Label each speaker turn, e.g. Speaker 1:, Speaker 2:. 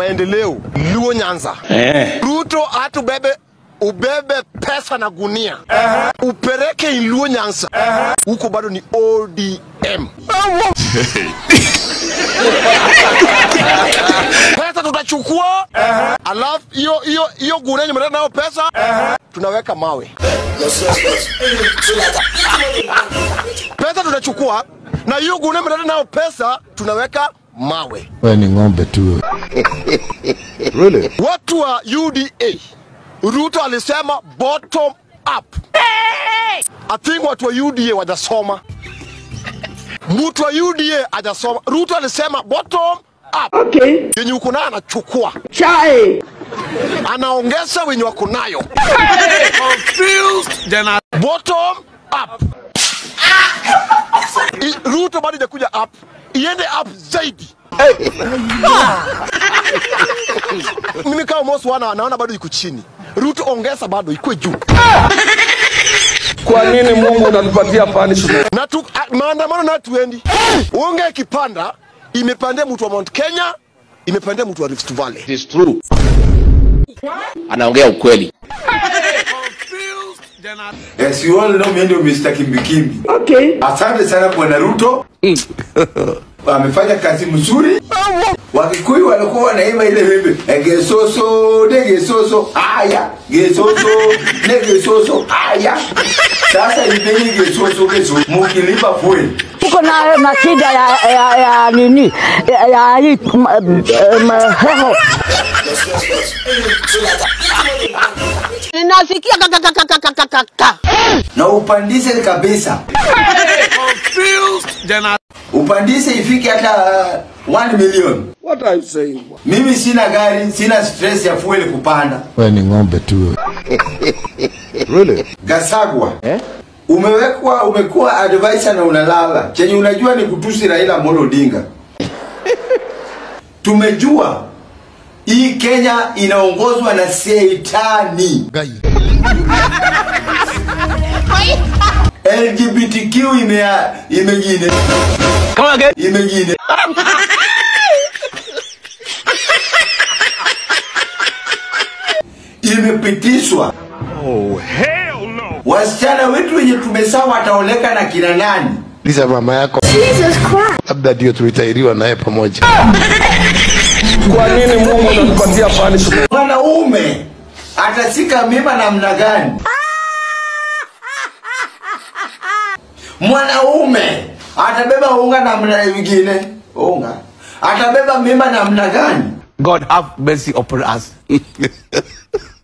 Speaker 1: maendeleo Luo Nyanza.
Speaker 2: Eh.
Speaker 1: Ruto atubebe ubebe pesa na gunia upeleke Luo Nyanza, huko bado ni ODM. pesa tutachukua, alafu hiyo hiyo hiyo gunia yenye mmeleta nayo pesa tunaweka mawe. Pesa tutachukua na hiyo gunia mmeleta nayo pesa tunaweka mawe.
Speaker 3: Wewe ni ng'ombe tu.
Speaker 1: Watu wa UDA, Ruto alisema bottom up. I think watu wa UDA wajasoma, mtu wa UDA hajasoma. Ruto alisema bottom up,
Speaker 4: Okay.
Speaker 1: yenye uko nayo anachukua,
Speaker 4: Chai.
Speaker 1: anaongeza wenye wako nayo. Bottom up. I- Ruto bado ijakuja up, iende up zaidi. Mimi kama Mosi wana naona bado iko chini. Ruto ongeza bado ikuwe juu.
Speaker 2: Kwa nini Mungu unatupatia punishment?
Speaker 1: na tu, a, maandamano na tuendi unge ikipanda imepandia mtu wa Mount Kenya imepandia mtu wa Rift Valley
Speaker 5: It is true. Anaongea ukweli.
Speaker 6: As you all know, mimi ndio Mr. Kimbikimbi.
Speaker 4: Okay.
Speaker 6: Asante sana Bwana Ruto. Amefanya kazi mzuri. Wakikuyu walikuwa wanaimba ile wimbo eh, gesoso de gesoso haya gesoso de gesoso haya. Sasa ibeni gesoso gesoso mukilipa fuel.
Speaker 7: Tuko na na shida ya, ya, ya nini ya, ya hii m- m- m- heho. Ninasikia kakakakakakaka.
Speaker 6: Na upandise kabisa. Upandise ifike hata 1 million.
Speaker 2: What are you saying?
Speaker 6: Mimi sina gari, sina stress ya fuel kupanda.
Speaker 3: Wewe ni ng'ombe tu.
Speaker 6: Gasagwa eh? Umewekwa, umekuwa advisor na unalala, chenye unajua ni kutusi Raila Amolo Odinga. Tumejua hii Kenya inaongozwa na seitani.
Speaker 3: Gai.
Speaker 6: LGBTQ ime imegine imegine imepitishwa. Oh, hell no. Wasichana wetu wenye tumezaa wataoleka na kina nani?
Speaker 3: Lisa mama yako. Labda ndio tulitairiwa naye pamoja.
Speaker 2: Kwa nini Mungu unatupatia punishment?
Speaker 6: Mwanaume atasika mimba namna gani? Mwanaume atabeba unga namna nyingine, unga atabeba mimba namna gani?
Speaker 8: God have mercy upon us.